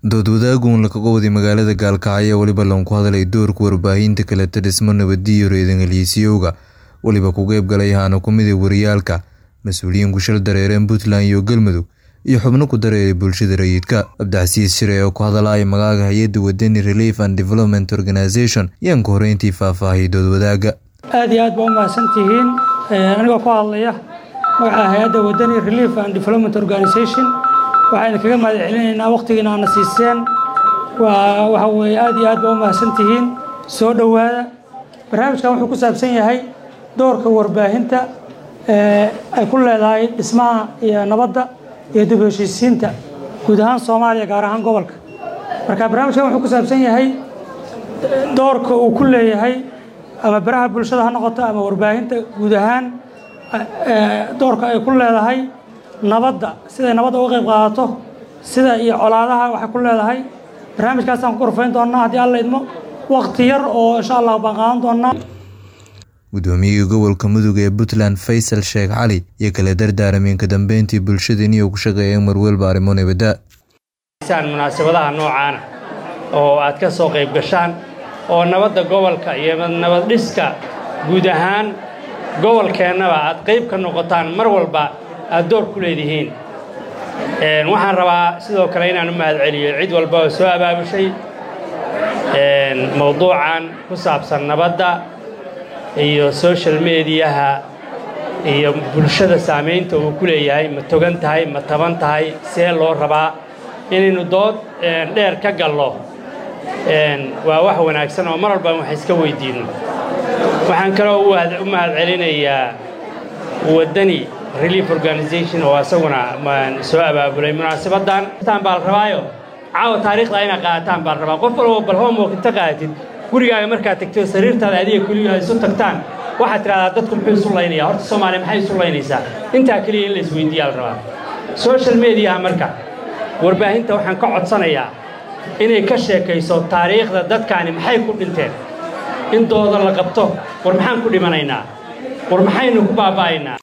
dood wadaagun lakaga waday magaalada gaalkacyo weliba loonku hadalay doorka warbaahinta kaleta dhismo nabadiyo reedanheliisyowga weliba ku qeybgalay haana ku miday wariyaalka mas-uuliyiin ku shal dareereen puntland iyo galmudug iyo xubno ku dareeray bulshada rayidka cabdicasiis shire oo ku hadalaya magaaga hay-adda wadani relief and development organization yaan ku horeyntii faahfaahiyay dood wadaaga aad iyo aad baa u mahadsan tihiin anigoo ku hadlaya magaca hay-adda wadani relief and development organization waxayna kaga mahad celinaynaa wakhtigiina aana siiseen waa waxa weeye aad iyo aad baa u mahadsan tihiin soo dhowaada barnaamijkan wuxuu ku saabsan yahay doorka warbaahinta ay ku leedahay dhismaha iyo nabadda iyo dib heshiisiinta guud ahaan soomaaliya gaar ahaan gobolka marka barnaamijkan wuxuu ku saabsan yahay doorka uu ku leeyahay ama baraha bulshada ha noqoto ama warbaahinta guud ahaan doorka ay ku leedahay nabadda siday nabadda uga qayb qaadato sida iyo colaadaha waxay ku leedahay barnaamijkaasaan ku korfayn doonnaa haddii alla idmo wakhti yar oo insha allah baan qaadan doonnaa guddoomiyihii gobolka mudug ee puntland faysal sheekh cali iyo kala dardaaramiin ka dambeyntii bulshadani oo ku shaqeeyeen marwelba arrimo nabadda munaasabadaha noocaana oo aad ka soo qayb gashaan oo nabadda gobolka iyo nabad dhiska guud ahaan gobolkeennaba aad qayb ka noqotaan mar walba aad door ku leedihiin waxaan rabaa sidoo kale inaan u mahad celiyo cid walba oo soo abaabushay mawduucan ku saabsan nabadda iyo social mediyaha iyo bulshada saamaynta uu ku leeyahay ma togan tahay ma taban tahay see loo rabaa inaynu dood dheer ka gallo waa wax wanaagsan oo mar walba wax iska weyddiinno waxaan kaloo u mahad celinayaa waddani relief organization oo asaguna soo abaabulay munaasabaddan baa la rabaayo caawa taariikhda inaa qaadataan baa la rabaa qof walba bal homework inta qaadatid gurigaaga markaad tagto sariirtaada adiga keliya isu tagtaan waxaad tidhahdaa dadku muxuu isu laynayaa horta soomaaliya maxay isu laynaysaa intaa keliya in la isweydiiyaa la rabaa social mediaha marka warbaahinta waxaan ka codsanayaa inay ka sheekayso taariikhda dadkaani maxay ku dhinteen in dooda la qabto war maxaan ku dhimanaynaa war maxaynu ku baaba'aynaa